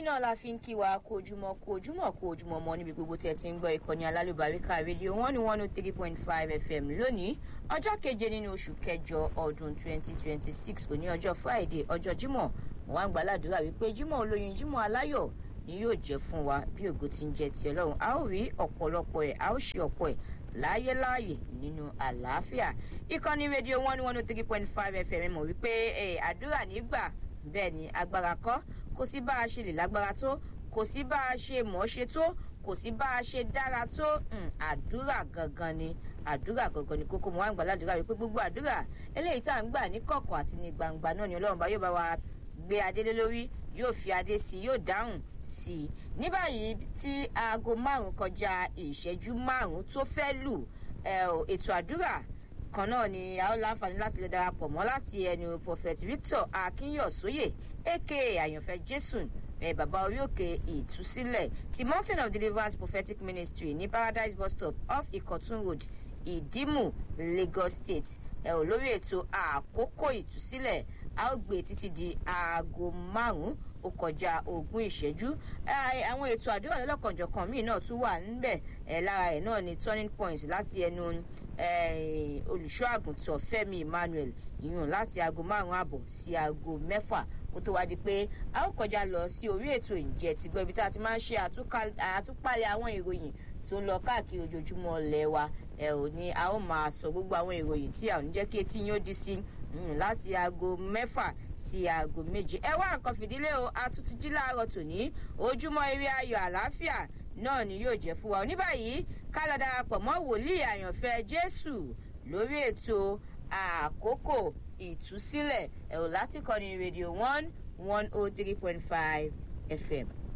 náà la fi ń kí wa kó ojúmọ́ kó ojúmọ́ kó ojúmọ́ mọ́ níbi gbogbo tí ẹ ti ń gbọ́ ìkànnì alálùbáríkà rédíò one one oh three point five fm lónìí ọjọ́ keje nínú oṣù kẹjọ ọdún twenty twenty six òní ọjọ́ friday ọjọ́ jímọ̀ mo wá ń gbàládùúrà wípé jímọ̀ olóyin jímọ̀ aláyọ̀ ni yóò jẹ́ fún wa bí ògo ti ń jẹ́ ti ọlọ́run a ó rí ọ̀pọ̀lọpọ̀ ẹ̀ a ó ṣe ọ̀pọ̀ ẹ̀ láyé láàyè nínú àlàáfíà ìkànnì rédíò one one oh three point five fm mọ̀ wípé àdúrà nígbà bẹ́ẹ̀ ni agbára kọ́ kò sí bá a ṣe lè lágbára tó kò sí bá a ṣe mọ̀ ṣe tó kò sí bá a ṣe dára tó àdúrà gangan ni àdúrà gangan ni kókó mo wá ń gbà ládùúrà wípé gbogbo àdúrà eléyìí tá à ń gbà ní kọ̀kọ̀ àti ní gbangba náà ni ọlọ́run bá yóò bá wa gbé adé lé lórí yóò fi adé sí i yóò dáhùn sí i ní báyìí tí aago márùn kọjá ìṣẹ́jú márùn tó fẹ́ lù ètò àdúrà kan náà ni a ó láǹfààní láti lè darapọ̀ mọ́ láti ẹnu prophet victor akínyọ̀sóyè aka àyànfẹ́ jésù ẹ bàbá orí òkè ìtúsílẹ̀ ti mountain of deliverance prophetic ministry ní paradise bus stop off ìkọ̀tún road ìdímù lagos state ẹ ò lórí ètò àkókò ìtúsílẹ̀ a ó gbé títí di aago márùn-ún ó kọjá ogún ìṣẹ́jú àwọn ètò àdúrà lọ́lọ́kanjọ̀kan míì náà tún wà níbẹ̀ lára ẹ̀ náà ni turning point láti ẹnu olùṣọ́ àgùntàn fẹ́mi emmanuel ìyún láti aago márùn-ún àbọ̀ sí aago mẹ́fà kó tó wá di pé a ó kọjá lọ sí orí ètò ìjẹ́ ti gbọ́ ibi tá a ti máa ń ṣe àtúpalẹ̀ àwọn ìròyìn tó ń lọ káàkiri ojoojúmọ́ ilẹ̀ wa ẹ ò ní a ó máa sọ gbogbo àwọn ìròyìn tí a ò ní jẹ́ kí etí yín ó di sí láti aago mẹ́fà sí aago méje ẹ wá nǹkan fìdílé o atútù jí láàárọ̀ tòní ojúmọ́ eré ayọ̀ àlàáfíà náà ni yóò jẹ́ fún wa ní báyìí ká lọ darapọ̀ mọ́ wòlíì àyànfẹ́ jésù lórí ètò àkókò ìtúsílẹ̀ ẹ̀rọ láti kọ́ni rédíò one one oh three point five fm.